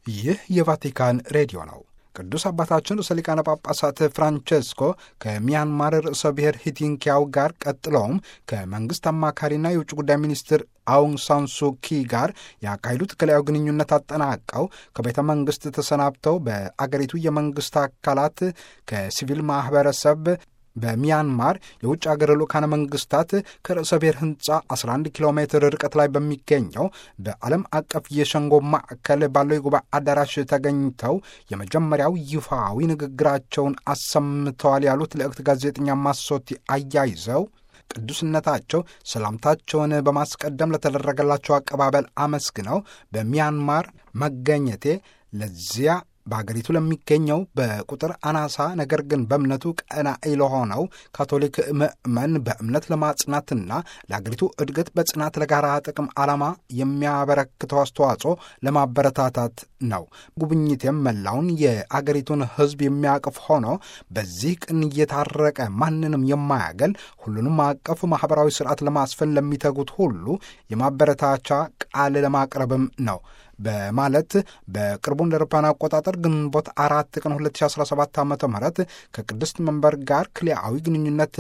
ይህ የቫቲካን ሬዲዮ ነው። ቅዱስ አባታችን ርዕሰ ሊቃነ ጳጳሳት ፍራንቼስኮ ከሚያንማር ርዕሰ ብሔር ሂቲንኪያው ጋር ቀጥለውም ከመንግሥት አማካሪና የውጭ ጉዳይ ሚኒስትር አውንግ ሳንሱኪ ጋር ያካሄዱት ክልያዊ ግንኙነት አጠናቀው ከቤተ መንግሥት ተሰናብተው በአገሪቱ የመንግሥት አካላት ከሲቪል ማኅበረሰብ በሚያንማር የውጭ አገር ልዑካነ መንግስታት ከርዕሰ ብሔር ህንፃ 11 ኪሎ ሜትር ርቀት ላይ በሚገኘው በዓለም አቀፍ የሸንጎ ማዕከል ባለው የጉባኤ አዳራሽ ተገኝተው የመጀመሪያው ይፋዊ ንግግራቸውን አሰምተዋል ያሉት ልዕክት ጋዜጠኛ ማሶቲ አያይዘው ቅዱስነታቸው ሰላምታቸውን በማስቀደም ለተደረገላቸው አቀባበል አመስግነው በሚያንማር መገኘቴ ለዚያ በአገሪቱ ለሚገኘው በቁጥር አናሳ ነገር ግን በእምነቱ ቀናኢ ለሆነው ካቶሊክ ምዕመን በእምነት ለማጽናትና ለአገሪቱ እድገት በጽናት ለጋራ ጥቅም ዓላማ የሚያበረክተው አስተዋጽኦ ለማበረታታት ነው። ጉብኝቴም መላውን የአገሪቱን ሕዝብ የሚያቅፍ ሆኖ በዚህ ቅን እየታረቀ ማንንም የማያገል ሁሉንም አቀፍ ማኅበራዊ ስርዓት ለማስፈን ለሚተጉት ሁሉ የማበረታቻ ቃል ለማቅረብም ነው በማለት በቅርቡ እንደ አውሮፓውያን አቆጣጠር ግንቦት አራት ቀን 2017 ዓ ም ከቅድስት መንበር ጋር ክልያዊ ግንኙነት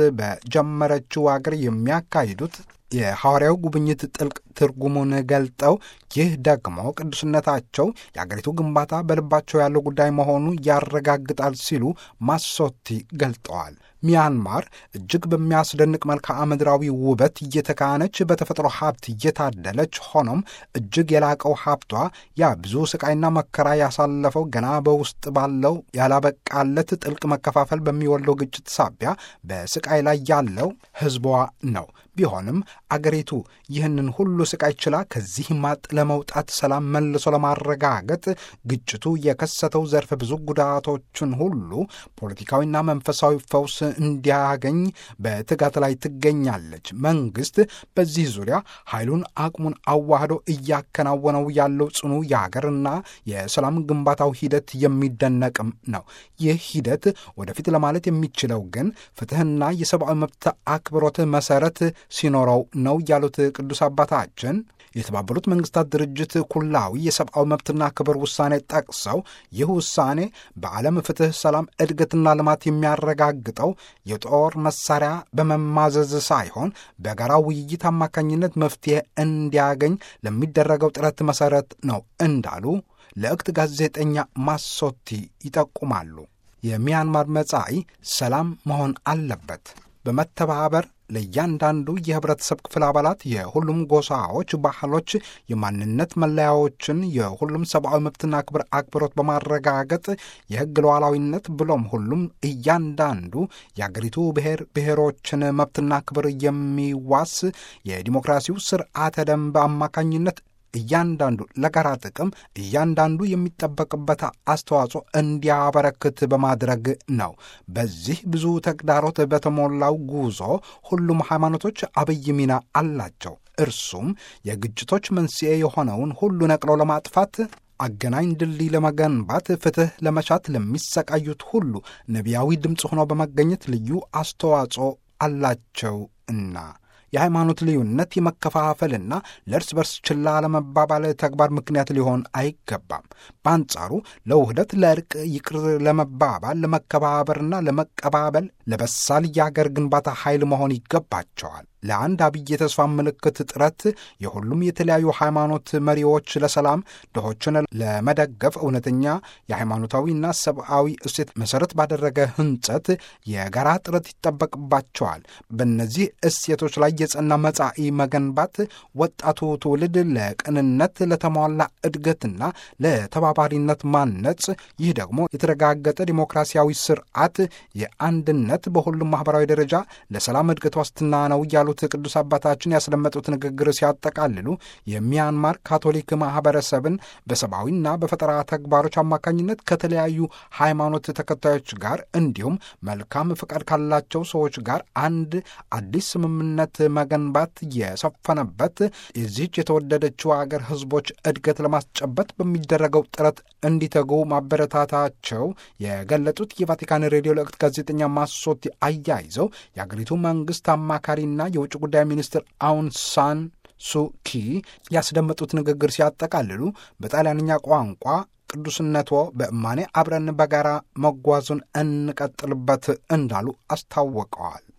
በጀመረችው አገር የሚያካሂዱት የሐዋርያው ጉብኝት ጥልቅ ትርጉሙን ገልጠው ይህ ደግሞ ቅዱስነታቸው የአገሪቱ ግንባታ በልባቸው ያለው ጉዳይ መሆኑ ያረጋግጣል ሲሉ ማሶቲ ገልጠዋል። ሚያንማር እጅግ በሚያስደንቅ መልክዓ ምድራዊ ውበት እየተካነች በተፈጥሮ ሀብት እየታደለች ሆኖም እጅግ የላቀው ሀብቷ ያ ብዙ ስቃይና መከራ ያሳለፈው ገና በውስጥ ባለው ያላበቃለት ጥልቅ መከፋፈል በሚወልደው ግጭት ሳቢያ በስቃይ ላይ ያለው ሕዝቧ ነው። ቢሆንም አገሪቱ ይህንን ሁሉ ስቃይ ችላ ከዚህ ማጥ ለመውጣት ሰላም መልሶ ለማረጋገጥ ግጭቱ የከሰተው ዘርፈ ብዙ ጉዳቶችን ሁሉ ፖለቲካዊና መንፈሳዊ ፈውስ እንዲያገኝ በትጋት ላይ ትገኛለች። መንግስት በዚህ ዙሪያ ኃይሉን አቅሙን አዋህዶ እያከናወነው ያለው ጽኑ የሀገርና የሰላም ግንባታው ሂደት የሚደነቅም ነው። ይህ ሂደት ወደፊት ለማለት የሚችለው ግን ፍትሕና የሰብአዊ መብት አክብሮት መሰረት ሲኖረው ነው ያሉት ቅዱስ አባታችን የተባበሩት መንግስታት ድርጅት ኩላዊ የሰብአዊ መብትና ክብር ውሳኔ ጠቅሰው ይህ ውሳኔ በዓለም ፍትሕ፣ ሰላም፣ እድገትና ልማት የሚያረጋግጠው የጦር መሳሪያ በመማዘዝ ሳይሆን በጋራ ውይይት አማካኝነት መፍትሄ እንዲያገኝ ለሚደረገው ጥረት መሠረት ነው እንዳሉ ልዕክት ጋዜጠኛ ማሶቲ ይጠቁማሉ። የሚያንማር መጻኢ ሰላም መሆን አለበት። በመተባበር ለእያንዳንዱ የህብረተሰብ ክፍል አባላት የሁሉም ጎሳዎች፣ ባህሎች፣ የማንነት መለያዎችን የሁሉም ሰብአዊ መብትና ክብር አክብሮት በማረጋገጥ የህግ ሉዓላዊነት ብሎም ሁሉም እያንዳንዱ የአገሪቱ ብሔር ብሔሮችን መብትና ክብር የሚዋስ የዲሞክራሲው ስርዓተ ደንብ አማካኝነት እያንዳንዱ ለጋራ ጥቅም እያንዳንዱ የሚጠበቅበት አስተዋጽኦ እንዲያበረክት በማድረግ ነው። በዚህ ብዙ ተግዳሮት በተሞላው ጉዞ ሁሉም ሃይማኖቶች አብይ ሚና አላቸው። እርሱም የግጭቶች መንስኤ የሆነውን ሁሉ ነቅሎ ለማጥፋት አገናኝ ድልድይ ለመገንባት ፍትሕ ለመሻት ለሚሰቃዩት ሁሉ ነቢያዊ ድምፅ ሆኖ በመገኘት ልዩ አስተዋጽኦ አላቸው እና የሃይማኖት ልዩነት የመከፋፈልና ለእርስ በርስ ችላ ለመባባል ተግባር ምክንያት ሊሆን አይገባም። በአንጻሩ ለውህደት፣ ለእርቅ፣ ይቅር ለመባባል፣ ለመከባበርና ለመቀባበል ለበሳል የአገር ግንባታ ኃይል መሆን ይገባቸዋል። ለአንድ አብይ የተስፋ ምልክት ጥረት የሁሉም የተለያዩ ሃይማኖት መሪዎች ለሰላም ድሆችን ለመደገፍ እውነተኛ የሃይማኖታዊና ሰብአዊ እሴት መሠረት ባደረገ ህንጸት የጋራ ጥረት ይጠበቅባቸዋል። በእነዚህ እሴቶች ላይ የጸና መጻኢ መገንባት ወጣቱ ትውልድ ለቅንነት፣ ለተሟላ እድገትና ለተባባሪነት ማነጽ፣ ይህ ደግሞ የተረጋገጠ ዲሞክራሲያዊ ስርዓት የአንድነት በሁሉም ማኅበራዊ ደረጃ ለሰላም እድገት ዋስትና ነው እያሉ ያሉት ቅዱስ አባታችን ያስደመጡት ንግግር ሲያጠቃልሉ የሚያንማር ካቶሊክ ማህበረሰብን በሰብአዊና በፈጠራ ተግባሮች አማካኝነት ከተለያዩ ሃይማኖት ተከታዮች ጋር እንዲሁም መልካም ፍቃድ ካላቸው ሰዎች ጋር አንድ አዲስ ስምምነት መገንባት የሰፈነበት የዚህች የተወደደችው አገር ህዝቦች እድገት ለማስጨበት በሚደረገው ጥረት እንዲተጉ ማበረታታቸው የገለጹት የቫቲካን ሬዲዮ ልዕክት ጋዜጠኛ ማሶቲ አያይዘው የአገሪቱ መንግስት አማካሪና የውጭ ጉዳይ ሚኒስትር አውን ሳን ሱኪ ያስደመጡት ንግግር ሲያጠቃልሉ በጣሊያንኛ ቋንቋ ቅዱስነቶ በእማኔ አብረን በጋራ መጓዙን እንቀጥልበት እንዳሉ አስታውቀዋል።